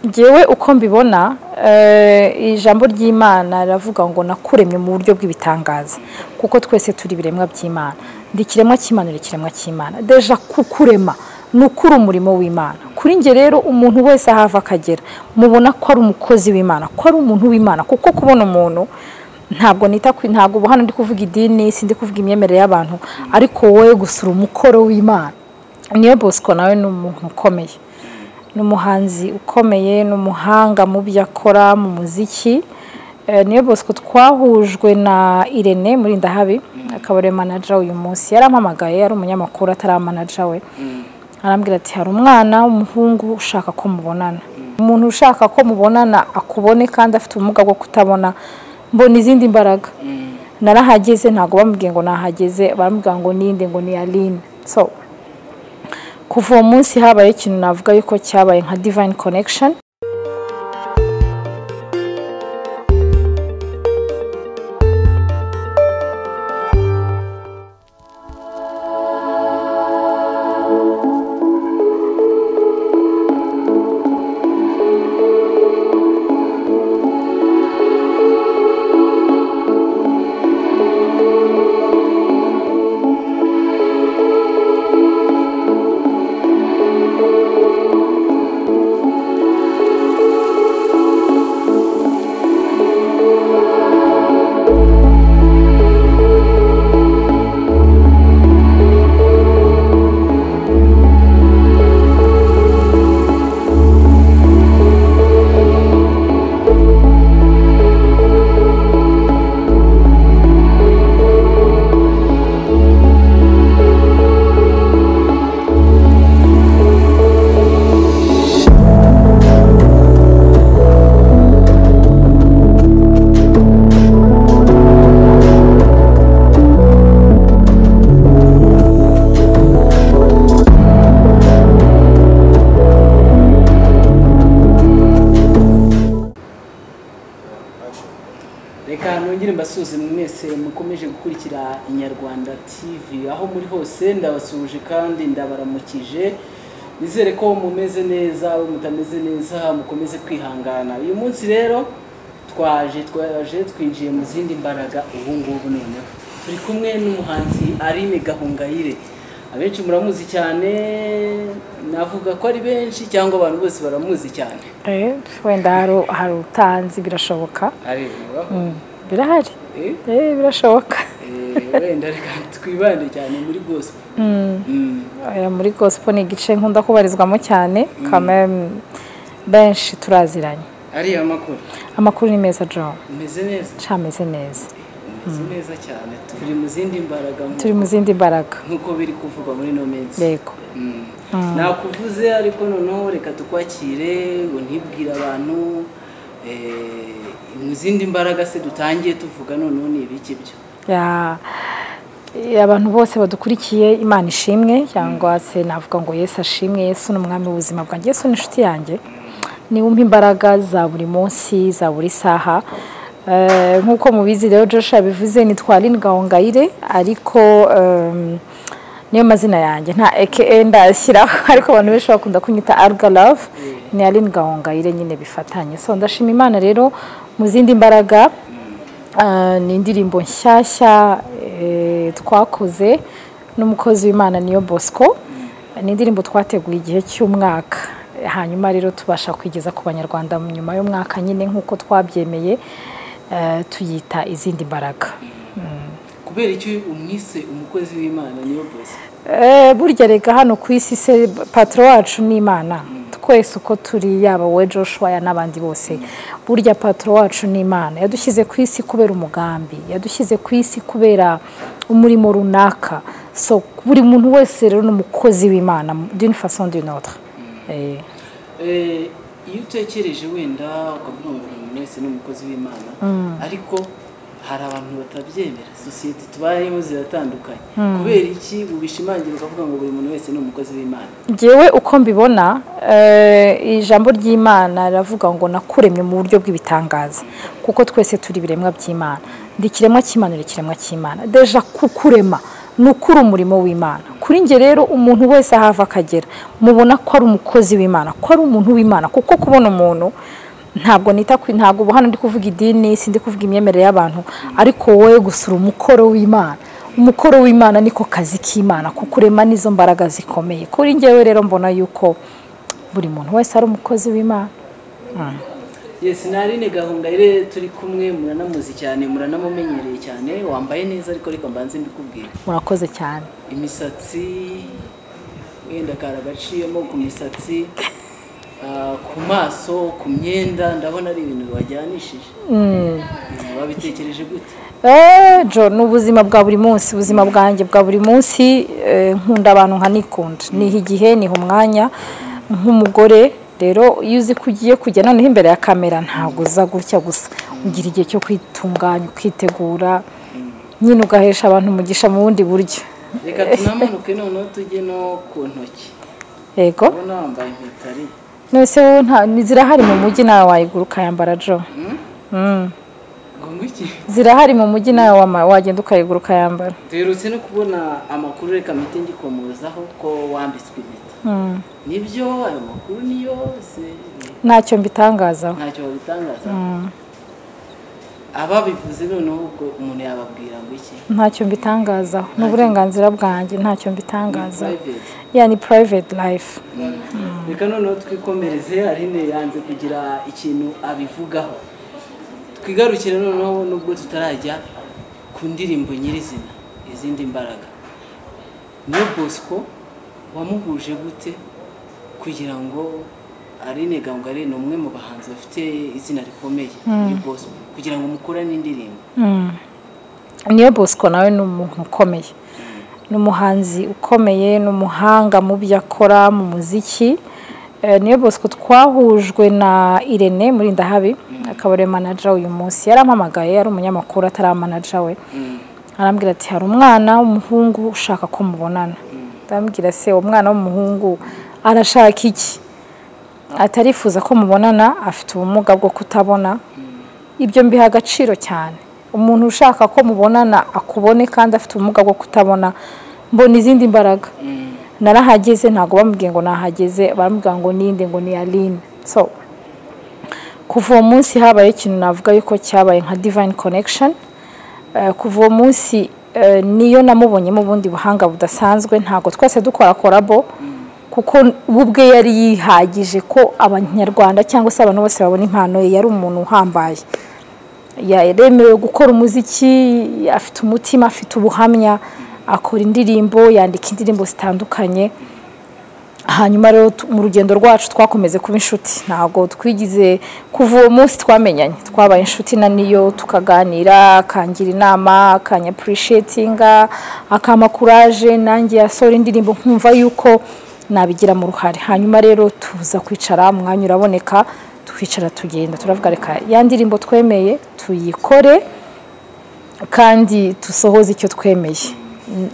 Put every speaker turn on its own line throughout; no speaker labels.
ngewe uko mbibona ijambo ry'imana riravuga ngo nakuremye mu buryo bw'ibitangaza kuko twese turi ibiremwa by'imana ndi ikiremwa cy'imana uri ikiremwa cy'imana deja kukurema ni ukuri umurimo w'imana kuri nge rero umuntu wese ahava akagera mubona ko ari umukozi w'imana ko ari umuntu w'imana kuko kubona umuntu ntabwo nita ntabwo ubu hano ndi kuvuga idini si ndi kuvuga imyemerere y'abantu ariko wowe gusura umukoro w'imana niyo bosco nawe ni umuntu ukomeye ni umuhanzi ukomeye ni umuhanga mu byo akora mu muziki niyo bosco twahujwe na irene muri ndahabi akaba ari manaja uyu munsi yarampamagaye ari umunyamakuru atari amanaja we arambwira ati hari umwana w'umuhungu ushaka ko mubonana umuntu ushaka ko mubonana akubone kandi afite ubumuga bwo kutabona mbona izindi mbaraga narahageze ntabwo bamubwiye ngo nahageze baramubwira ngo ninde ngo ni aline so kuva uwo munsi habaye ikintu navuga yuko cyabaye nka divine connection
reka nongere mbasuze mwese mukomeje gukurikira inyarwanda tv aho muri hose ndabasuje kandi ndabaramukije nizere ko mumeze neza aho mutameze neza mukomeze kwihangana uyu munsi rero twaje twaje twinjiye mu zindi mbaraga ubu ngubu noneho turi kumwe n'umuhanzi Aline Gahongayire abenshi muramuzi cyane navuga ko ari benshi cyangwa abantu bose baramuzi cyane
wenda hari- hari utanzi birashoboka
areba
Mm, birahari
Eh?
Eh, birashoboka
Eh, wenda reka twibande cyane muri gospel Mm.
Eh, muri gospel ni igice nkunda kubarizwamo cyane kameme benshi turaziranye
ariya makuru
amakuru ni meza john
umeze neza
cameze neza
umeze neza cyane turi mu zindi mbaraga nku-
turi mu zindi mbaraga
nk'uko biri kuvugwa muri no minsi
yego
Mm. nakuvuze ariko noneho reka tukwakire ngo ntibwire abantu eh, mu zindi mbaraga se dutangiye tuvuga noneho ni ibiki byo
Ya- eh, abantu bose badukurikiye imana ishimwe cyangwa se navuga ngo yesu ashimwe yesu ni umwami w'ubuzima bwanjye yesu ni inshuti yanjye ni wumva imbaraga za buri munsi za buri saha Eh, nk'uko mubizi rero joshua bivuze ni twarine gahongayire ariko em, niyo mazina yanjye nta eke ndashyiraho ariko abantu benshi bakunda kunyita aruga love ni aline gahongayire nyine bifatanye so ndashima imana rero mu zindi mbaraga Ah, ni indirimbo nshyashya eh, twakoze n'umukozi w'imana niyo bosco ni indirimbo twateguye igihe cy'umwaka hanyuma rero tubasha kwigeza ku banyarwanda mu nyuma y'umwaka nyine nk'uko twabyemeye eh, tuyita izindi mbaraga
kubera icyo umwise umukozi w'imana niyo bose
Eh, burya reka hano ku isi se patro wacu ni imana twese uko turi yaba we joshua ya n'abandi bose burya patro wacu ni imana yadushyize ku isi kubera umugambi yadushyize ku isi kubera umurimo runaka so buri muntu wese rero ni umukozi w'imana d'une façon d'une autre Eh,
Eh, iyo utekereje wenda ukavuga ngo umuntu wese ni umukozi w'imana ariko hari abantu batabyemera sosiyete tubayemo ziratandukanye kubera iki ubishimangira ukavuga ngo buri muntu wese ni umukozi w'imana
ngewe uko mbibona eh, ijambo ry'imana riravuga ngo nakuremye mu buryo bw'ibitangaza kuko twese turi ibiremwa by'imana ndi ikiremwa cy'imana uri ikiremwa cy'imana deja kukurema ni ukuri umurimo w'imana kuri njye rero umuntu wese ahava akagera mubona ko ari umukozi w'imana ko ari umuntu w'imana kuko kubona umuntu ntabwo nita ntabwo ubu hano ndi kuvuga idini si ndi kuvuga imyemerere y'abantu ariko wowe gusura umukoro w'imana umukoro w'imana niko kazi k'imana kukurema n'izo mbaraga zikomeye kuri njyewe rero mbona yuko buri muntu wese ari umukozi w'imana
yesi ni aline gahongayire turi kumwe muranamuzi cyane muranamumenyereye cyane wambaye neza ariko reka mbanze mbikubwire
murakoze cyane
imisatsi wenda karagaciyemo ku misatsi ah, ku maso ku myenda ndabona ari ibintu bajyanishije wabitekereje gute
Eh, Jo ni ubuzima bwa buri munsi ubuzima bwanjye bwa buri munsi eh, nkunda abantu nkanikunda niha igihe niha umwanya nk'umugore rero iyo uzi ko ugiye kujya noneho imbere ya kamera ntabwo uza gutya gusa ugira igihe cyo kwitunganya ukitegura nyine ugahesha abantu umugisha mu bundi buryo
reka tunamanuke noneho tujye no ku ntoki
yego
ubona wambaye impeta ari
nose wowe nta- ni- zirahari mu mujyi nawe wayigura ukayambara jo Mm.
ngombwa iki
zirahari mu mujyi nawe wama- wagenda ukayigura ukayambara
duherutse no kubona amakuru reka mpite ngikomozaho ko wambitswe impeta
Mm.
nibyo ayo makuru ni yose
ntacyo mbitangazaho
ntacyo babitangaza ababivuze noneho ubwo umuntu yababwira ngo iki
ntacyo mbitangazaho ni uburenganzira bwanjye ntacyo mbitangazaho
Private.
ya ni private life
reka noneho twikomereze aline yanze kugira ikintu abivugaho twigarukire noneho nubwo tutarajya ku ndirimbo nyirizina izindi mbaraga niyo bosco wamuhuje gute kugira ngo aline gangare ni umwe mu bahanzi bafite izina rikomeye ni bosco kugira ngo mukorane indirimbo
Mm. niyo bosco nawe ni umuntu ukomeye ni umuhanzi ukomeye ni umuhanga mu byo akora mu muziki Eh, niyo bosco twahujwe na irene muri ndahabi akaba ari we manager uyu munsi yarampamagaye ari umunyamakuru atari manager we arambwira ati hari umwana w'umuhungu ushaka ko mubonana ndambwira se uwo mwana w'umuhungu arashaka iki atarifuza ko mubonana afite ubumuga bwo kutabona ibyo mbiha agaciro cyane umuntu ushaka ko mubonana akubone kandi afite ubumuga bwo kutabona mbona izindi mbaraga narahageze ntabwo bamubwiye ngo nahageze baramubwira ngo ninde ngo ni aline so kuva uwo munsi habaye ikintu navuga yuko cyabaye nka divine connection Eh, kuva uwo munsi eh, niyo namubonyemo ubundi buhanga budasanzwe ntabwo twese dukora korabo kuko we ubwe yari yihagije ko abanyarwanda cyangwa se abantu bose babona impano ye yari umuntu uhambaye yaremewe gukora umuziki afite umutima afite ubuhamya akora indirimbo yandika indirimbo zitandukanye hanyuma rero tu- mu rugendo rwacu twakomeze kuba inshuti ntabwo twigize kuva uwo munsi twamenyanye twabaye inshuti na niyo tukaganira akangira inama akanyapurishietinga akampa kuraje nanjye yasohora indirimbo nkumva yuko nabigira mu ruhare hanyuma rero tuza kwicara umwanya uraboneka twicara tugenda turavuga reka ya ndirimbo twemeye tuyikore kandi dusohoze icyo twemeye Mm,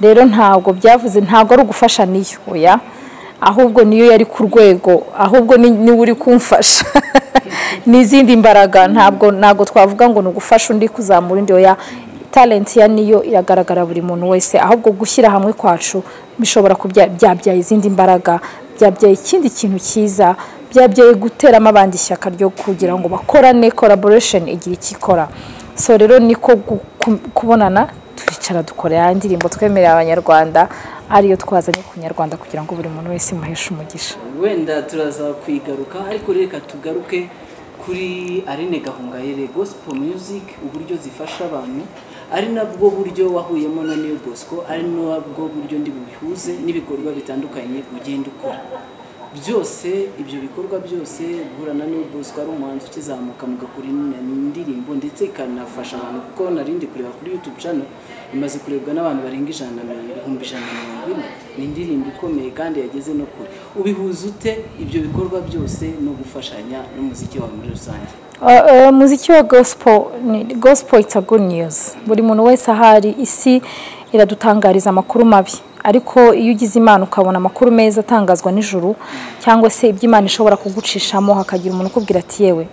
rero ntabwo byavuze ntabwo ari ugufasha niyo oya ahubwo niyo yari ku rwego ahubwo ni- niwe uri kumfasha n'izindi mbaraga ntabwo ntabwo twavuga ngo ni ugufasha undi kuzamura undi oya talenti ya niyo iragaragara buri muntu wese ahubwo gushyira hamwe kwacu bishobora kubya- byabyaye izindi mbaraga byabyaye ikindi kintu cyiza byabyaye guteramo abandi ishyaka ryo kugira ngo bakorane collaboration igira icyo ikora so rero niko gu- ku- kubonana twicara dukora ya ndirimbo twemerera abanyarwanda ariyo twazanye ku nyarwanda kugira ngo buri muntu wese imuheshe umugisha
wenda turaza kuyigaruka ariko reka tugaruke kuri Aline Gahongayire gospel music uburyo zifasha abantu ari nabwo buryo wahuyemo na Neo Bosco ari nabwo buryo ndi bubihuze n'ibikorwa bitandukanye ugenda ukora byose ibyo bikorwa byose guhura na Neo Bosco ari umuhanzi ukizamuka mugakora indirimbo ndetse ikanafasha abantu kuko narindi kureba kuri YouTube channel imaze kurebwa n'abantu barenga ijana na ibihumbi ijana na mirongo ine ni indirimbo ikomeye kandi yageze no kure ubihuza ute ibyo bikorwa byose no gufashanya n'umuziki wawe muri rusange
Uh, uh, muziki wa gospel ni gospel it's a good news buri muntu wese ahari isi iradutangariza amakuru mabi ariko iyo ugize imana ukabona amakuru meza atangazwa nijoro cyangwa se ibyo imana ishobora kugucishamo hakagira umuntu ukubwira ati yewe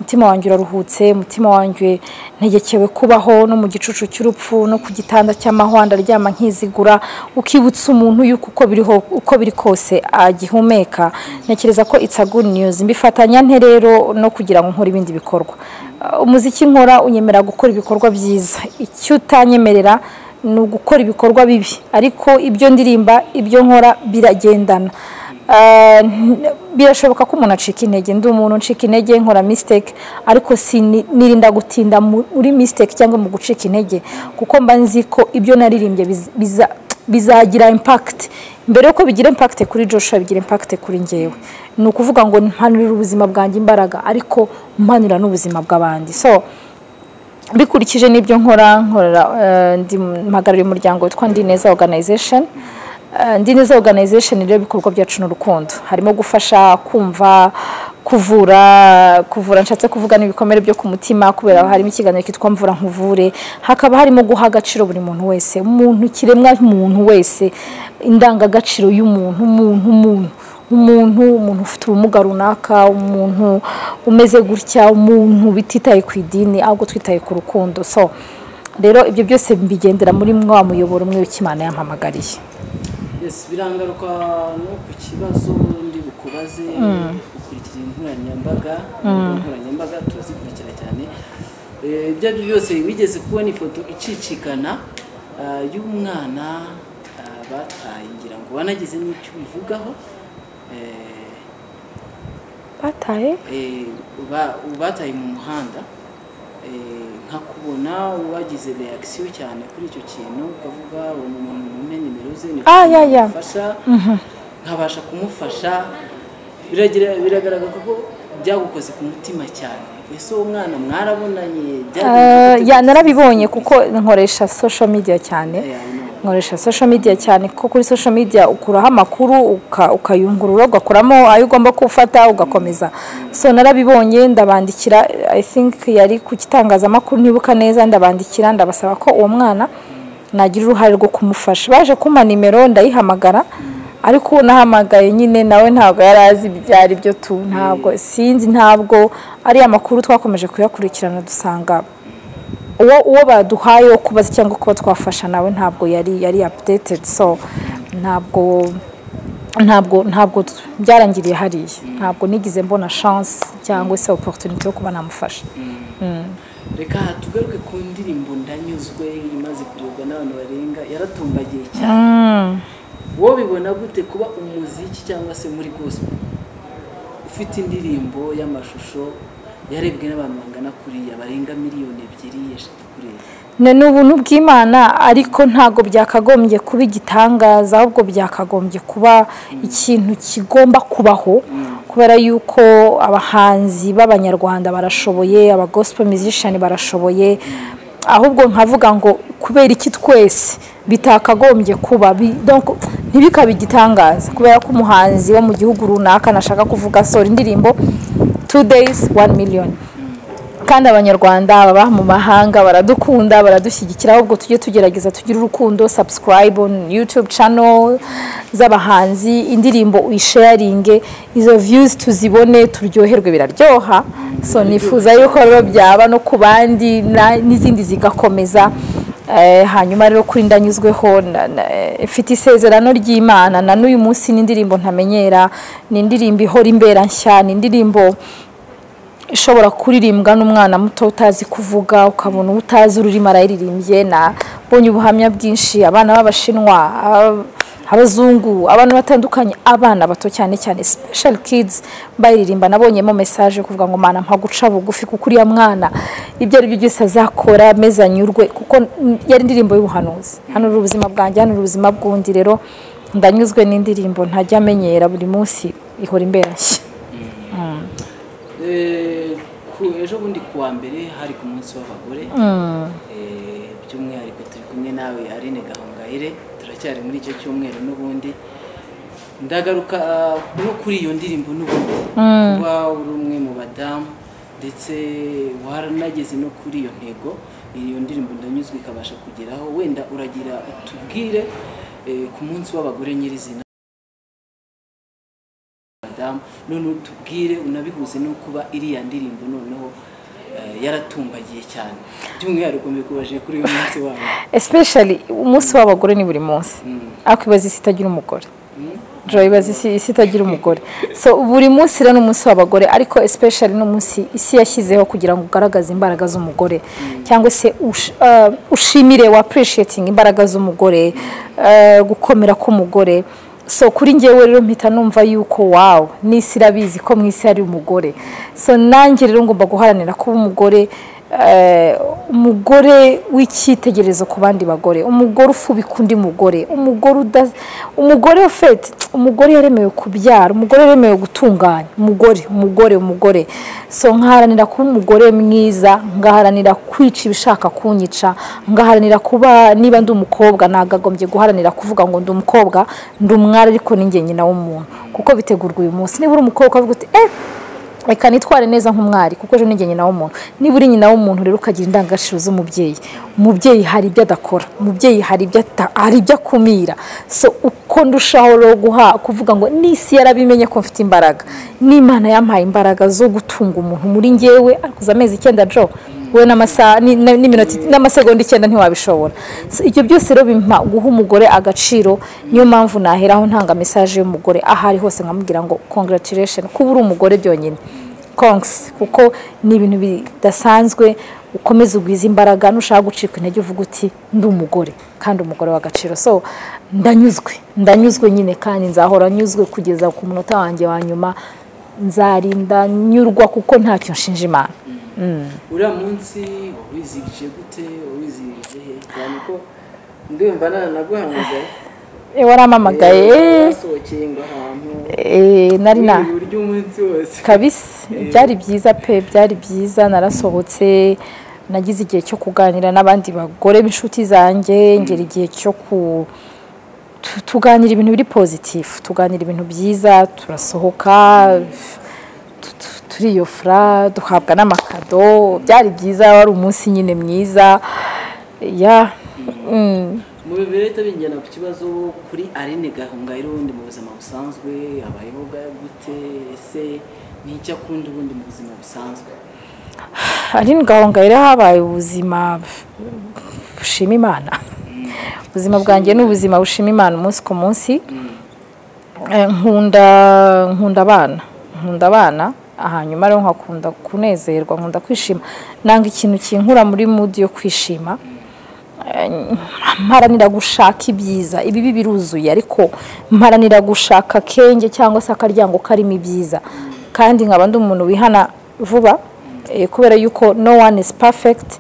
umutima wanjye uraruhutse umutima wanjye ntegekewe kubaho no mu gicucu cy'urupfu no ku gitanda cy'amahwa ndaryama nkizigura ukibutsa umuntu yuko uko biriho uko biri kose agihumeka ntekereza ko it's a good news mbifatanya nte rero no kugira ngo nkore ibindi bikorwa Uh, umuziki nkora unyemera gukora ibikorwa byiza icyo utanyemerera ni ugukora ibikorwa bibi ariko ibyo ndirimba ibyo nkora biragendana Uh, n- birashoboka ko umuntu acika intege ndi umuntu uncika intege nkora mistake ariko sini- nirinda gutinda mu- muri mistake cyangwa mu gucika intege kuko mba nzi ko ibyo naririmbye biz- biza- bizagira impact mbere yuko bigira impact kuri Joshua bigira impact kuri njyewe ni ukuvuga ngo mpanurira ubuzima bwanjye imbaraga ariko mpanurira n'ubuzima bw'abandi so bikurikije n'ibyo nkora nkorera eh, ndi mpagarariye umuryango witwa ndineza organization Eh, ndineza organization rero ibikorwa byacu n'urukundo harimo gufasha kumva kuvura kuvura nshatse kuvuga n'ibikomere byo ku mutima kubera harimo ikiganiro kitwa mvura nkuvure hakaba harimo guha agaciro buri muntu wese umuntu kiremwa muntu wese indangagaciro y'umuntu umuntu umuntu umuntu umuntu ufite ubumuga runaka umuntu umeze gutya umuntu bititaye ku idini ahubwo twitaye ku rukundo so rero ibyo byose mbigendera muri mwa muyoboro umwe w'ikimana yampamagariye
Yes, birangaruka no ku kibazo ndi bukubaze ukurikira inkoranyambaga inkoranyambaga turazikurikira cyane Eh, ibyo ari byo byose wigeze kubona ifoto icicikana ah, y'umwana ah, bataye ngira ngo wanagize n'icyo ubivugaho Eh,
bataye
eh, uba- ubataye mu muhanda eh, nka kubona wagize reakisiyo cyane kuri icyo kintu ukavuga uwo muntu mumpe nimero ze ni
Ah, ya, ya.
kumufasha nkabasha kumufasha biragira biragaragara ko byagukoze ku mutima cyane ese uwo mwana mwarabonanye
Eh,
byagenze gute?
ya narabibonye kuko nkoresha social media cyane
Eh, I know.
nkoresha social media cyane kuko kuri social media ukuraho amakuru uka- ukayungurura ugakuramo ayo ugomba gufata ugakomeza so narabibonye ndabandikira i think yari ku gitangazamakuru ntibuka neza ndabandikira ndabasaba ko uwo mwana nagira uruhare rwo kumufasha baje kumpa nimero ndayihamagara ariko uwo nahamagaye nyine nawe ntabwo yari azi ibyo ari byo tu ntabwo sinzi ntabwo ari amakuru twakomeje kuyakurikirana dusanga uwo uwo baduhaye wo kubaza cyangwa kuba twafasha nawe ntabwo yari yari updated so ntabwo ntabwo ntabwo t- byarangiriye hariya ntabwo nigize mbona chance cyangwa se opportunity yo kuba namufasha
reka tugaruke ku ndirimbo ndanyuzwe imaze kurebwa n'abantu barenga yaratumbagiye cyane wowe bibona gute kuba umuziki cyangwa se muri gospel ufite indirimbo y'amashusho yarebwe n'abantu bangana kuriya barenga miliyoni ebyiri eshatu kureba
ni ubuntu bw'imana ariko ntabwo byakagombye kuba igitangaza ahubwo byakagombye kuba ikintu kigomba kubaho kubera yuko abahanzi b'abanyarwanda barashoboye abagosipo musician barashoboye ahubwo nkavuga ngo kubera iki twese bitakagombye kuba bi- donc ntibikabe igitangaza kubera ko umuhanzi wo mu gihugu runaka nashaka kuvuga sora indirimbo two days one million kandi abanyarwanda baba mu mahanga baradukunda baradushyigikira ahubwo tujye tugerageza tugire urukundo subscribe on youtube channel z'abahanzi indirimbo uyisharinge izo views tuzibone turyoherwe biraryoha so nifuza yuko rero byaba no ku bandi na- n'izindi zigakomeza Eh, hanyuma rero kuri ndanyuzweho na- na- eh, mfite isezerano ry'imana na n'uyu munsi ni indirimbo ntamenyera ni indirimbo ihora imbera nshya ni indirimbo ishobora kuririmbwa n'umwana muto utazi kuvuga ukabona utazi ururimi arayiririmbye nabonye ubuhamya bwinshi abana b'abashinwa ab- abazungu abantu batandukanye abana bato cyane cyane special kids bayiririmba nabonyemo message yo kuvuga ngo mana mpa guca bugufi kuko uriya mwana ibyo ari byo byose azakora ameze anyurwe kuko n- yari indirimbo y'ubuhanuzi hano uri ubuzima bwanjye hano uri ubuzima bw'undi rero ndanyuzwe n'indirimbo ntajya amenyera buri munsi ihora imbera nshya
Eh, ku- ejo bundi ku wa mbere hari ku munsi w'abagore Eh, by'umwihariko turi kumwe nawe Aline Gahongayire turacyari muri icyo cyumweru n'ubundi ndagaruka ah, no kuri iyo ndirimbo n'ubundi kuba uri umwe mu badamu ndetse waranageze no kuri iyo ntego iyo ndirimbo ndanyuzwe ikabasha kugeraho wenda uragira utubwire eh, ku munsi w'abagore nyirizina badamu noneho tubwire unabihuze no kuba iriya ndirimbo noneho eh, yaratumbagiye cyane by'umwihariko mbikubaje kuri uyu munsi wawe
especially umunsi w'abagore ni buri munsi ariko ibaza isi itagira umugore joy ibaza isi isi itagira umugore so buri munsi rero ni umunsi w'abagore ariko especially n'umunsi isi yashyizeho kugira ngo ugaragaze imbaraga z'umugore cyangwa se ush- eh, ushimire wa appreciating imbaraga z'umugore eh, gukomera k'umugore so kuri ngewe rero mpita numva yuko wawe n'isi irabizi ko mu isi hari umugore so nanjye rero ngomba guharanira kuba umugore eh, umugore w'icyitegererezo ku bandi bagore umugore ufubika undi mugore umugore uda- umugore ufite umugore yaremewe kubyara umugore yaremewe gutunganya umugore umugore umugore so nkaharanira kuba umugore mwiza ngaharanira kwica ibishaka kunyica ngaharanira kuba niba ndi umukobwa nagagombye guharanira kuvuga ngo ndi umukobwa ndi umwari ariko ninjye nyina w'umuntu kuko bitegurwa uyu munsi niba uri umukobwa ukavuga uti eh reka nitware neza nk'umwari kuko ejo ninjye nyina w'umuntu niba uri nyina w'umuntu rero ukagira indangagaciro z'umubyeyi umubyeyi hari ibyo adakora umubyeyi hari ibyo ata- hari ibyo akumira so uko ndushaho rero guha kuvuga ngo n'isi yarabimenye ko mfite imbaraga n'imana yampaye imbaraga zo gutunga umuntu muri ngewe akuza amezi icyenda jo we n'amasaha ni- na- n'iminota- n'amasegonda icyenda ntiwabishobora So, ibyo byose rero bimpa guha umugore agaciro niyo mpamvu naheraho ntanga mesaje y'umugore aho ari hose nkamubwira ngo congratulation kuba uri umugore byonyine kongs kuko ni ibintu bidasanzwe ukomeza ugwiza imbaraga nushaka gucika intege uvuga uti ndi umugore kandi umugore w'agaciro so ndanyuzwe ndanyuzwe nyine kandi nzahora nyuzwe kugeza ku munota wanjye wa nyuma nzarinda nyurwa kuko ntacyo nshinja imana
uriya munsi wizirije gute wizirije he cyane ko ndumva nanaguhamagaye
Eh, warampamagaye
basohokeye ngo ahantu
eh, nari na
wiriwe urya umunsi wose
kabisa byari byiza pe byari byiza narasohotse nagize igihe cyo kuganira n'abandi bagore b'inshuti zanjye ngera igihe cyo ku tu- tuganira ibintu biri pozitifu tuganira ibintu byiza turasohoka tu- tu- turiyofura duhabwa n'amakado byari byiza wari umunsi nyine mwiza ya mm.
mu bihita bingena ku kibazo kuri Aline Gahongayire ubundi mu buzima busanzwe abayeho bwa- gute ese ni icyo akunda ubundi mu buzima busanzwe
Aline Gahongayire habaye ubuzima bushima Imana ubuzima bwanjye ni ubuzima bushima Imana umunsi ku munsi Eh, nkunda nkunda abana nkunda abana hanyuma rero nkakunda kunezerwa nkunda kwishima nanga ikintu kinkura muri mood yo kwishima Eh, mparanira gushaka ibyiza ibibi biruzuye ariko mparanira gushaka akenge cyangwa se akaryango karimo ibyiza kandi nkaba ndi umuntu wihana vuba eh, kubera yuko no one is perfect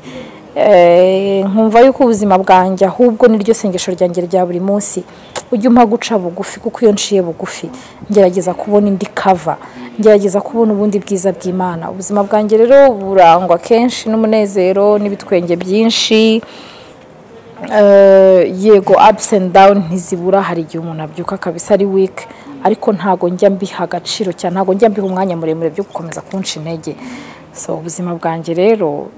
Eh, nkumva yuko ubuzima bwanjye ahubwo niryo sengesho ryanjye rya buri munsi ujya umpa guca bugufi kuko iyo nciye bugufi ngerageza kubona indi kava ngerageza kubona ubundi bwiza bw'imana ubuzima bwanjye rero burangwa kenshi n'umunezero n'ibitwenge byinshi Eh, yego upusi endi dawuni ntizibura hari igihe umuntu abyuka akabisa ari wiki ariko ntago njya mbiha agaciro cyane ntago njya mbiha umwanya muremure byo gukomeza kunca intege so ubuzima bwanjye rero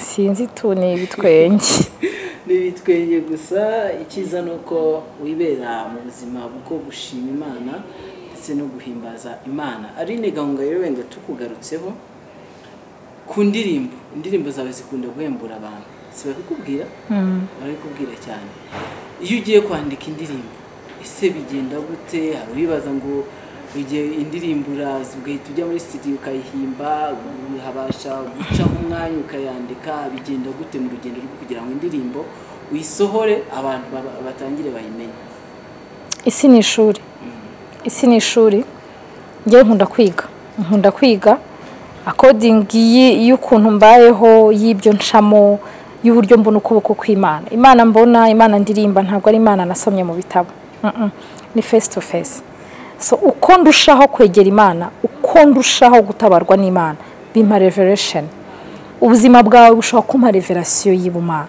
sinzi tu ni ibitwenge
n'ibitwenge gusa icyiza ni uko wibera mu buzima bwo gushima imana ndetse no guhimbaza imana Aline Gahongayire wenda tukugarutseho ku ndirimbo indirimbo zawe zikunda guhembura abantu si babikubwira barabikubwira cyane iyo ugiye kwandika indirimbo ese bigenda gute hari uwibaza ngo igihe indirimbo uraza ugahita ujya muri studio ukayihimba habasha gucaho umwanya ukayandika bigenda gute mu rugendo rwo kugira ngo indirimbo uyisohore abantu baba- batangire bayimenye
isi ni ishuri isi ni ishuri njyewe nkunda kwiga nkunda kwiga akodingi y'ukuntu mbayeho y'ibyo ncamo y'uburyo mbona ukuboko kw'imana imana mbona imana ndirimba ntabwo ari imana nasomye mu bitabo Mm-mm. ni face to face so uko ndushaho kwegera imana uko ndushaho gutabarwa n'imana bimpa revelation ubuzima bwawe bushobora kumpa revelation y'ibumana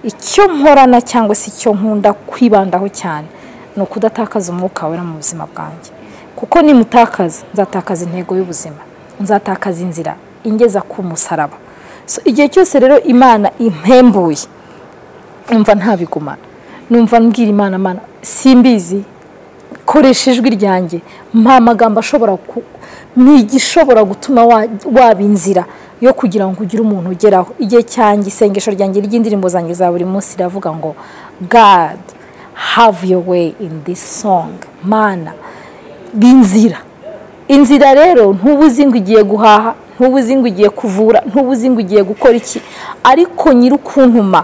icyo nkorana cyangwa se icyo nkunda kwibandaho cyane ni ukudatakaza umwuka wera mu buzima bwanjye kuko nimutakaza nzatakaza intego y'ubuzima nzatakaza inzira ingeza ku musaraba So, igihe cyose rero imana impembuye numva ntabigumana numva mbwira imana mana simbizi koresha ijwi ryanjye nta magambo ashobora ni igishobora gutuma waba inzira yo kugira ngo ugire umuntu ugeraho igihe cyanjye isengesho ryanjye ry'indirimbo zanjye za buri munsi riravuga ngo God have your way in this song mana b'inzira inzira rero ntuba uzi ngo igiye guhaha ntuba uzi ngo igiye kuvura ntuba uzi ngo igiye gukora iki ariko nyir'ukuntuma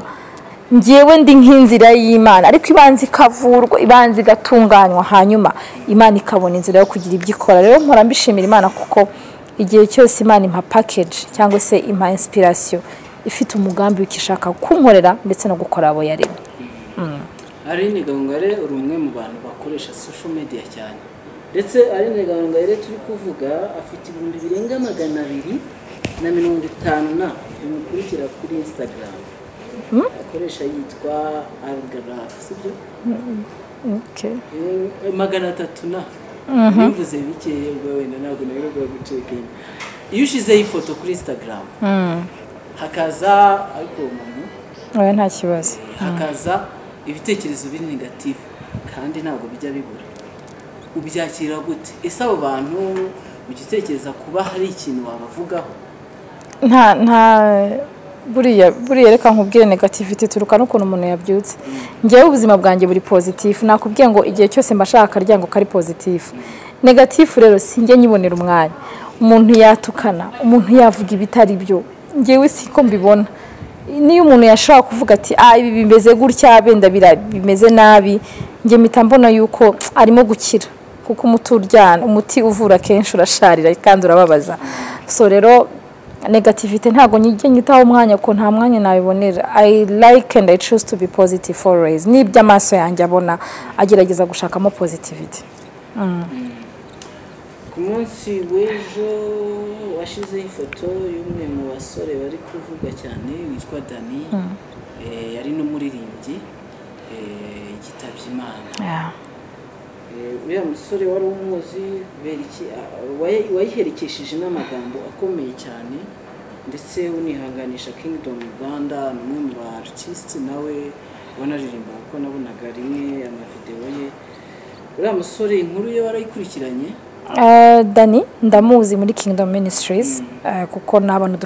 ngewe ndi nk'inzira y'imana ariko ibanza ikavurwa ibanza igatunganywa hanyuma imana ikabona inzira yo kugira ibyo ikora rero mpora mbishimira imana kuko igihe cyose imana impa pakeji cyangwa se impa insipirasiyo ifite umugambi w'ikishaka kunkorera ndetse no gukora abo yaremye
aline gahongare uri umwe mu bantu bakoresha sosho mediya cyane ndetse aline gahongare turi kuvuga afite ibihumbi birenga magana abiri na mirongo itanu na bimukurikira kuri insitagaramu akoresha yitwa si byo magana atatu na bivuze bikeye ubwo wenda ntabwo ntabwo gucekanya iyo ushyizeho ifoto kuri insitagaramu hakaza ariko uwo muntu
nta kibazo
hakaza ibitekerezo biri negatifu kandi ntabwo bijya bibura ubyakira gute ese abo bantu ugitekereza kuba hari ikintu wabavugaho
nta nta buriya buriya reka nkubwire negativite turuka n'ukuntu umuntu yabyutse ngewe ubuzima bwanjye buri pozitifu nakubwiye ngo igihe cyose mbashaka akaryango kari pozitifu negatifu rero sinjye nyibonera umwanya umuntu yatukana umuntu yavuga ibitari byo ngewe si ko mbibona niyo umuntu yashobora kuvuga ati ah ibi bimeze gutya benda bimeze nabi njye mpita mbona yuko arimo gukira kuko umuti uryana umuti uvura kenshi urasharira kandi urababaza so rero negativite ntabwo njye nyitaho umwanya ko nta mwanya nabibonera i like and i choose to be positive always ni iby'amaso yanjye abona agerageza gushakamo positivity
ku munsi w'ejo washyizeho ifoto y'umwe mu basore bari kuvuga cyane witwa dani yari n'umuririmbyi yitabye imana uriya musore wari umuzi wayiherekesheje n'amagambo akomeye cyane ndetse unihanganisha Kingdom Uganda ni umwe mu ba artiste nawe wanaririmba kuko nabonaga rimwe amavidewo ye uriya musore inkuru ye warayikurikiranye
dani ndamuzi muri Kingdom Ministries kuko ni abantu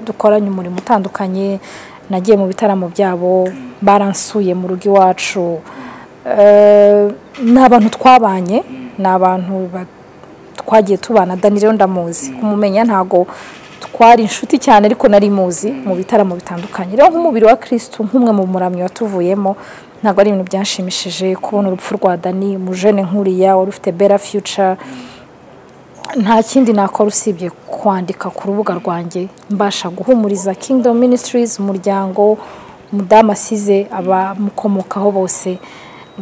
dukoranye umurimo utandukanye nagiye mu bitaramo byabo baransuye mu rugo iwacu ni abantu twabanye ni abantu twagiye tubana dani rero ndamuzi kumumenya ntabwo twari inshuti cyane ariko nari muzi mu bitaramo bitandukanye rero nk'umubiri wa kirisitu nk'umwe mu muramyi watuvuyemo ntabwo ari ibintu byanshimishije kubona urupfu rwa dani umujene nkuriya wari ufite bera fiyuca nta kindi nakora usibye kwandika ku rubuga rwanjye mbasha guhumuriza Kingdom Ministries umuryango umudamu asize abamukomokaho bose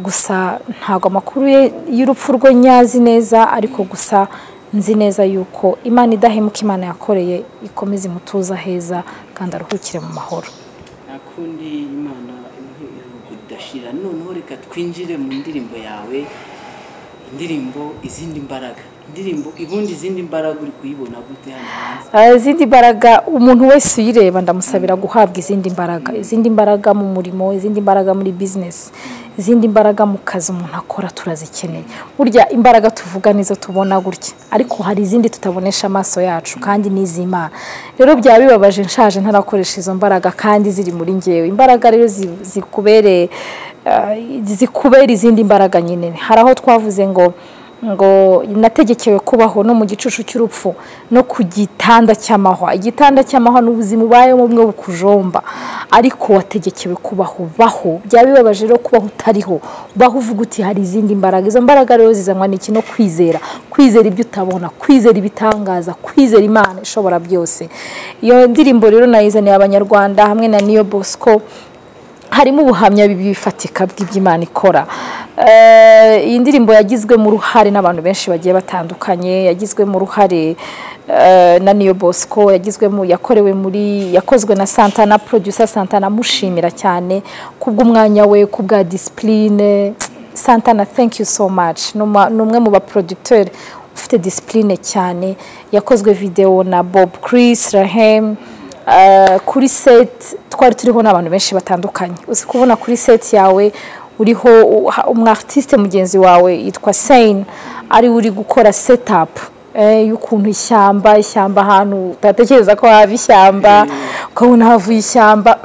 gusa ntabwo amakuru ye y'urupfu rwe nyazi neza ariko gusa nzi neza yuko imana idahemuka imana yakoreye ikomeze imutuza heza kandi aruhukire mu mahoro
nta kundi imana idashira noneho reka twinjire mu ndirimbo yawe indirimbo izindi mbaraga indirimbo ibundi izindi mbaraga uri kuyibona gute hano hanze
izindi mbaraga umuntu wese uyireba ndamusabira guhabwa izindi mbaraga izindi mbaraga mu murimo izindi mbaraga muri bizinesi izindi mbaraga mu kazi umuntu akora turazikeneye burya imbaraga tuvuga nizo tubona gutya ariko hari izindi tutabonesha amaso yacu kandi n'iz'imana rero byaba bibabaje nshaje ntarakoresha izo mbaraga kandi ziri muri ngewe imbaraga rero zikubereye zikubera izindi mbaraga nyine hari aho twavuze ngo ngo nategekewe kubaho no mu gicucu cy'urupfu no ku gitanda cy'amahwa igitanda cy'amahwa ni ubuzima ubayemo bumwe bukujomba ariko wategekewe kubaho baho byaba bibabaje rero kubaho utariho baho uvuga uti hari izindi mbaraga izo mbaraga rero zizanwa n'iki no kwizera kwizera ibyo utabona kwizera ibitangaza kwizera imana ishobora byose iyo ndirimbo rero nayizaniye abanyarwanda hamwe na niyo bosco harimo ubuhamya bifatika bw'iby'imana ikora iyi ndirimbo yagizwemo uruhare n'abantu benshi bagiye batandukanye yagizwemo uruhare na niyo bosco yagizwemo yakorewe muri yakozwe na santana producer santana amushimira cyane kubw'umwanya we kubwa disipurine santana thank you so much ni umwe mu baproducteri ufite disipurine cyane yakozwe videwo na bob chris rahemu kuri seti twari turiho n'abantu benshi batandukanye uzi kubona kuri seti yawe uriho umwaritiste mugenzi wawe yitwa seyini ariwe uri gukora setapu y'ukuntu ishyamba ishyamba ahantu utatekereza ko haba ishyamba ukabona havuye ishyamba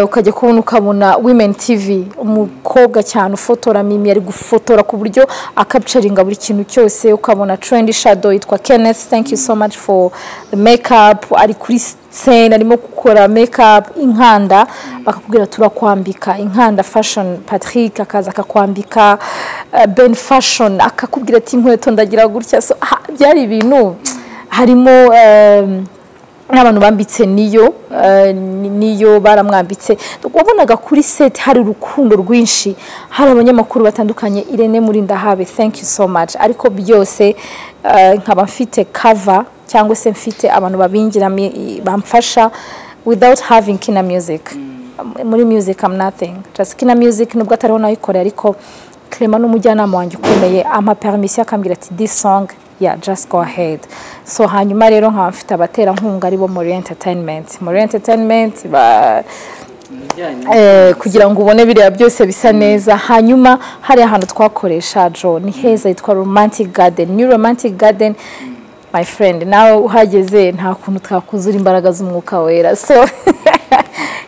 ukajya kubona ukabona women tv umukobwa cyane ufotora mimi ari gufotora ku buryo akapicaringa buri kintu cyose ukabona trendi shadow yitwa kenneth thank you so much for the makeup ari kuri sene arimo gukora makeup inkanda bakakubwira turakwambika inkanda fashion patrick akaza akakwambika ben fashion akakubwira ati inkweto ndagira gutya byari ibintu harimo n'abantu bambitse niyo niyo baramwambitse wabonaga kuri seti hari urukundo rwinshi hari abanyamakuru batandukanye irene muri ndahabe thank you so much ariko byose nkaba mfite kava cyangwa se mfite abantu babingira bamfasha without having kina music muri music am nothing just kina music nubwo atariho nayikoreye ariko clement n'umujyanama wanjye ukomeye ampa permission akambwira ati this song ya just go ahead so hanyuma rero nkaba mfite abaterankunga aribo muri entertainment muri entertainment kugira ngo ubone biriya byose bisa neza hanyuma hari ahantu twakoresha jo ni heza yitwa romantic garden new romantic garden my friend nawe uhageze nta kuntu twakuzura imbaraga z'umwuka wera so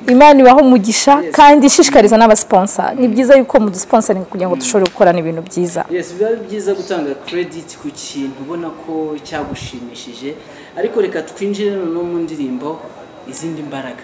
imana ibaho umugisha kandi ishishikariza n'abasiponsa ni byiza yuko mudusponsaringa kugira ngo dushobore gukorana ibintu byiza
yesi biba ari byiza gutanga kerediti ku kintu ubona ko cyagushimishije ariko reka twinjire noneho mu ndirimbo izindi mbaraga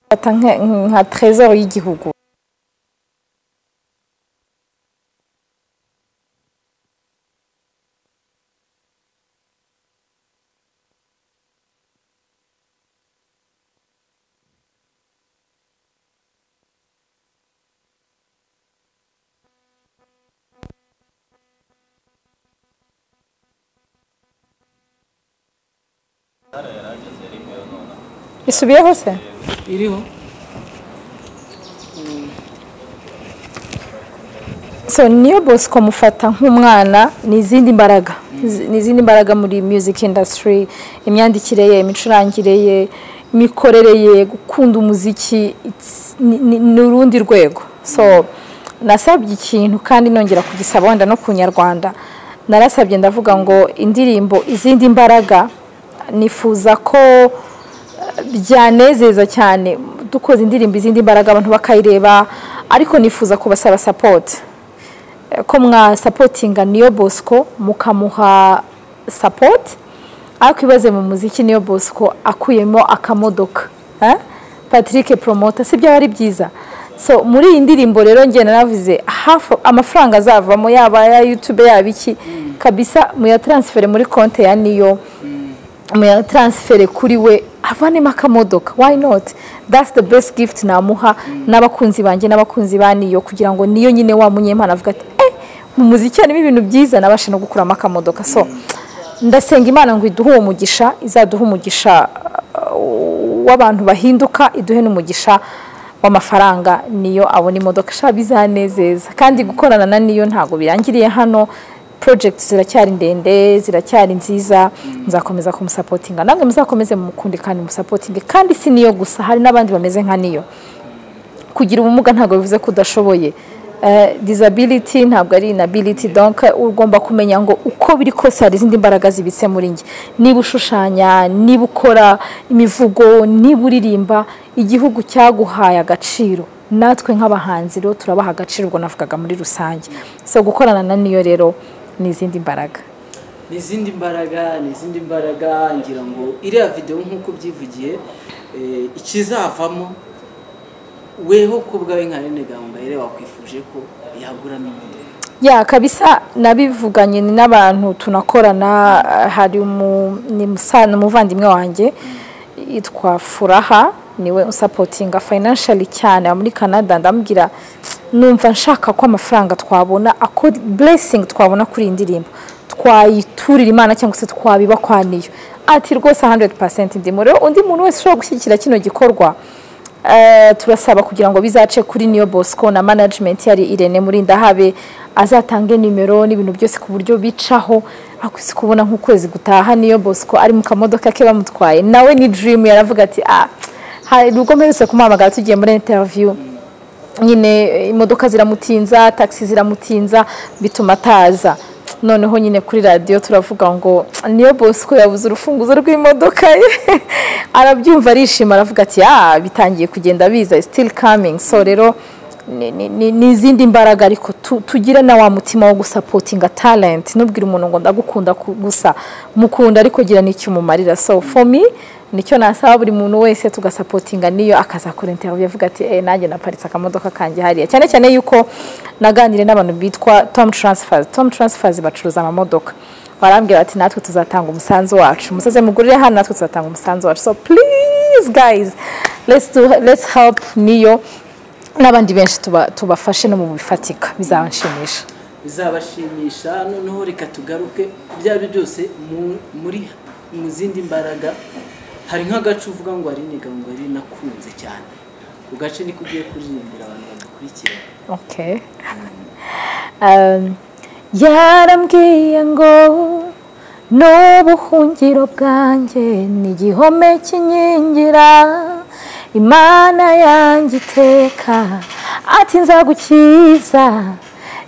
fata nka trezor y'igihugu isubiyeho se
iriho
so niyo bosco mufata nk'umwana ni izindi mbaraga ni izindi mbaraga muri music industry imyandikire ye imicurangire ye imikorere ye gukunda umuziki it's- ni ni urundi rwego so nasabye ikintu kandi nongera kugisaba wenda no ku nyarwanda narasabye ndavuga ngo indirimbo izindi mbaraga nifuza ko byanezeza cyane dukoze indirimbo izindi mbaraga abantu bakayireba ariko nifuza kubasaba sapoti ko mwasapotinga niyo bosco mukamuha sapoti ariko ibaze mu muziki niyo bosco akuyemo akamodoka eh? patrick promota si byaba ari byiza so muri iyi ndirimbo rero njye naravuze hafi amafaranga azavamo yaba ya youtube yaba iki kabisa muyataransifere muri konti ya niyo muyataransifere kuri we avanemo akamodoka why not that's the best gift namuha n'abakunzi banjye n'abakunzi ba niyo kugira ngo niyo nyine wa munyempano avuga ati eh mu muziki harimo ibintu byiza nabasha no gukuramo akamodoka so ndasenga imana ngo iduhe uwo mugisha izaduhe umugisha uh, w'abantu bahinduka iduhe n'umugisha w'amafaranga niyo abona imodoka shaba bizanezeza kandi gukorana na niyo ntabwo birangiriye hano project ziracyari ndende ziracyari nziza nzakomeza kumusapotinga namwe muzakomeze mumukunde kandi musapotinge kandi si niyo gusa hari n'abandi bameze nka niyo kugira ubumuga ntabwo bivuze ko udashoboye Eh, disability ntabwo ari inability donc ugomba kumenya ngo uko biri kose hari izindi mbaraga zibitse muri njye niba ushushanya niba ukora imivugo niba uririmba igihugu cyaguhaye agaciro natwe nk'abahanzi rero turabaha agaciro ubwo navugaga muri rusange so gukorana na niyo rero ni izindi mbaraga
ni izindi mbaraga ni izindi mbaraga ngira ngo iriya videwo nk'uko ubyivugiye eh, ikizavamo weho ku bwawe nka rene gahongayire wakwifuje ko yaguramo imodoka
ya kabisa nabivuganye ni n'abantu tunakorana hari umu- ni musa- ni umuvandimwe wanjye yitwa furaha niwe usapotinga fayinanshari cyane aba muri canada ndamubwira numva nshaka ko amafaranga twabona ako buresingi twabona kuri iyi ndirimbo twayiturira imana cyangwa se twabibakwa ati rwose 100% ndimo rero undi muntu wese ushobora gushyigikira kino gikorwa Eh, turasaba kugira ngo bizace kuri niyo bosco na management yari irene muri ndahabe azatange nimero n'ibintu byose ku buryo bicaho akwisi kubona nk'ukwezi gutaha niyo bosco ari mu kamodoka ke bamutwaye nawe ni dream yaravuga ati ah hari ubwo mperutse kumuhamagara tugiye muri interview nyine eh, imodoka ziramutinza taxi ziramutinza bituma ataza noneho nyine kuri radiyo turavuga ngo niyo bosco yabuze urufunguzo rw'imodoka ye arabyumva arishima aravuga ati ah bitangiye kugenda biza still coming so rero ni- ni- ni ni izindi mbaraga ariko tu- tugire na wa mutima wo gusapotinga talent ntubwire umuntu ngo ndagukunda ku- gusa mukunda ariko gira n'icyo umumarira so for me nicyo nasaba buri muntu wese tugasapotinga niyo akazakora interview avuga ati eh nanjye naparitse akamodoka kanjye hariya cyane cyane yuko naganire n'abantu bitwa Tom Transfers Tom Transfers bacuruza amamodoka barambwira ati natwe tuzatanga umusanzu wacu musaze mugurire hano natwe tuzatanga umusanzu wacu so please guys let's do, let's help niyo n'abandi benshi tuba- tubafashe no mu bifatika bizabanshimisha
bizabashimisha noneho reka tugaruke ku byo ari byo byose mu- muri mu zindi mbaraga hari nk'agace uvuga ngo hari ngo ari nakunze cyane ako gace niko ugiye kuririmbira abantu bagukurikira
Okay. Um, yarambwiye ngo n'ubuhungiro bwanjye ni igihome kinkingira imana yanjye iteka ati nzagukiza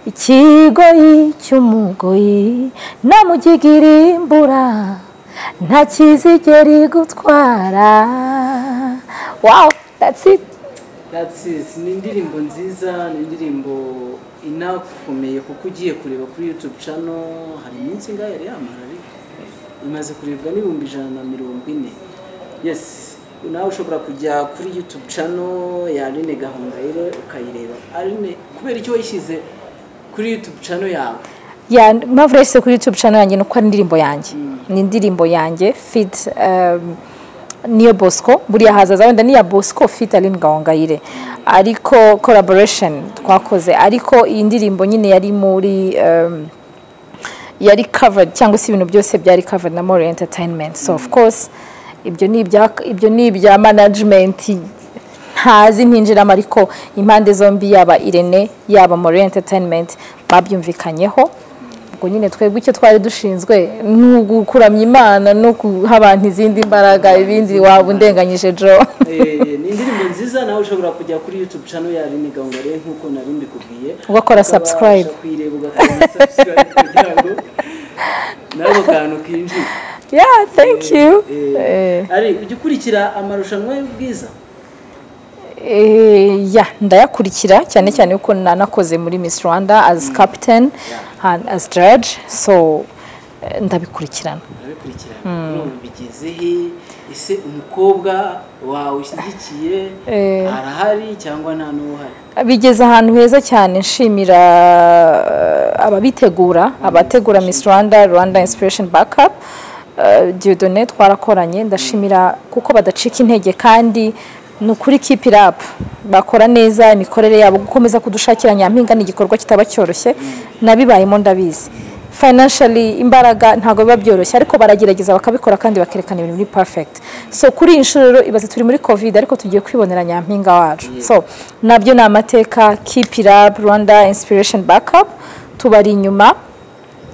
ikigoyi cy'umugoyi namugigirimbura imbura nta kizigera igutwara wow that's it
That's it. ni indirimbo nziza ni indirimbo inakomeye kuko ugiye kureba kuri YouTube channel hari iminsi ingahe yari yamara ariko imaze kurebwa n'ibihumbi ijana na mirongo ine yes nawe ushobora kujya kuri YouTube channel ya Aline Gahongayire ukayireba Aline kubera icyo wayishyize kuri YouTube channel yawe
ya mpamvu yashyize kuri youtube channel yanjye ni uko ari indirimbo yanjye ni indirimbo yanjye fit um, niyo bosco buriya hazaza wenda niya bosco fit ari ngawangayire ariko collaboration twakoze ariko iyi ndirimbo nyine yari muri um, yari covered cyangwa se ibintu byose byari covered na more entertainment so of course ibyo ni ibya ibyo ni ibya management ntazi ntinjiramo ariko impande zombi yaba irene yaba more entertainment babyumvikanyeho ubwo nyine twebwe icyo twari dushinzwe ni ugukuramya imana no guha abantu izindi mbaraga ibindi waba undenganyije jo
Eh, ni indirimbo nziza nawe ushobora kujya kuri youtube channel ya Aline Gahongayire nk'uko nari mbikubwiye
Ugakora
Ukabasha
subscribe.
kuyireba ugakora na subscribe kugira ngo nawe kantu kinjire
yeah thank you Eh.
Eh, ari ujya ukurikira amarushanwa y'ubwiza
Eh, ya ndayakurikira cyane cyane kuko nanakoze muri Miss Rwanda as captain and as judge so eh, ndabikurikirana
urabikurikirana none bigeze he ese umukobwa wawe ushyigikiye
Eh.
arahari cyangwa nta n'uhari
bigeze ahantu heza cyane nshimira eh, ababitegura abategura Miss Rwanda Rwanda Inspiration Backup eh, Dieudonne twarakoranye ndashimira kuko badacika intege kandi ni ukuri keep it up bakora neza imikorere yabo gukomeza kudushakira nyampinga ni igikorwa kitaba cyoroshye nabibayemo ndabizi financially imbaraga ntabwo biba byoroshye ariko baragerageza bakabikora kandi bakerekana ibintu biri perfect so kuri iyi nshuro rero ibaze turi muri covid ariko tugiye kwibonera nyampinga wacu so nabyo ni amateka keep it up rwanda inspiration backup tubari inyuma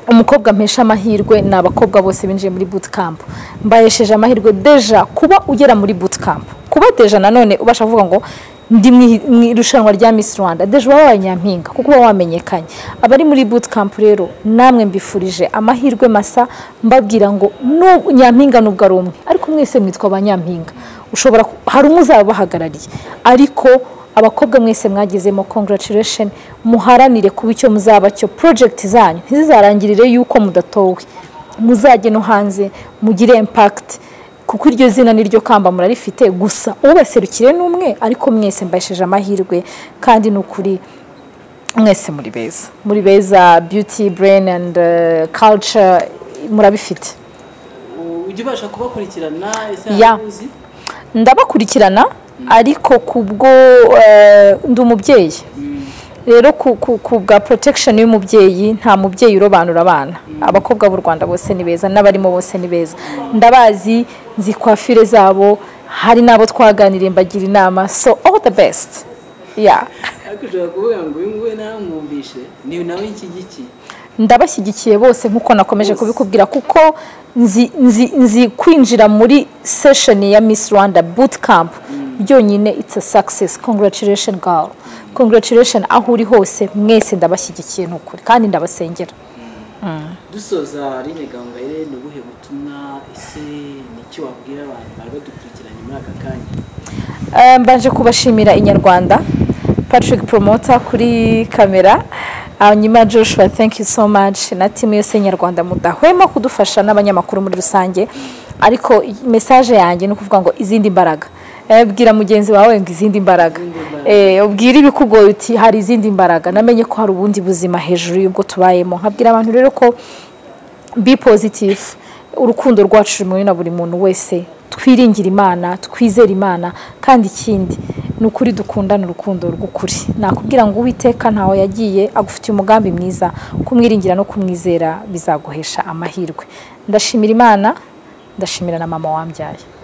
umukobwa mpesha amahirwe ni abakobwa bose binjiye muri bootcamp mbayesheje amahirwe deja kuba ugera muri bootcamp kuba deja nanone ubasha kuvuga ngo ndi mu ihi- mu irushanwa rya Miss Rwanda deja uba wabaye nyampinga kuko uba wamenyekanye abari muri bootcamp rero namwe mbifurije amahirwe masa mbabwira ngo nu- nyampinga nubwo ari umwe ariko mwese mwitwa abanyampinga ushobora ku- hari umuzabahagarariye ariko abakobwa mwese mwagezemo congratulation muharanire kuba icyo muzaba cyo project zanyu ntizizarangirire yuko mudatowe muzajye no hanze mugire impact kuko iryo zina niryo kamba murarifite gusa ubaserukire ni umwe ariko mwese mbahesheje amahirwe kandi ni ukuri mwese muri beza muri beza beauty brain and uh, culture murabifite
U- ujya ubasha kubakurikirana ese
Ya.
hari uzi?
ndabakurikirana ariko kubwo eh, ndi umubyeyi rero ku, ku, ku bwa protection y'umubyeyi nta mubyeyi urobanura abana abakobwa b'u rwanda bose ni beza n'abarimo bose ni beza ndabazi nzi kwafire zabo hari n'abo twaganiriye mbagira inama so all the best yeah.
ariko ushobora kuvuga ngo uyu nguyu naramwumvishe ni nawe nshyigikiye
ndabashyigikiye bose nk'uko nakomeje kubikubwira kuko nzi, nzi, nzi kwinjira muri session ya miss rwanda boot camp byonyine it's a success congratulation girl congratulation aho uri hose mwese ndabashyigikiye ni ukuri kandi ndabasengera
dusoza rine gahongayire ni ubuhe butumwa ese ni icyo wabwira abantu bari badukurikiranye muri aka kanya
Eh, mbanje kubashimira inyarwanda patrick promoter kuri kamera hanyuma joshua thank you so much na timu yose nyarwanda mudahwema kudufasha n'abanyamakuru muri rusange ariko i- message yanjye ni ukuvuga ngo izindi mbaraga Eh, bwira mugenzi wawe ngo izindi mbaraga Eh, ubwire ibikugoye uti hari izindi mbaraga namenye ko hari ubundi buzima hejuru y'ubwo tubayemo nkabwira abantu rero ko be positive urukundo rwacu rumwe na buri muntu wese twiringire imana twizere imana kandi ikindi ni ukuri dukundana urukundo rw'ukuri nakubwira ngo uwiteka ntawe yagiye agufitiye umugambi mwiza kumwiringira no kumwizera bizaguhesha amahirwe ndashimira imana ndashimira na mama wambyaye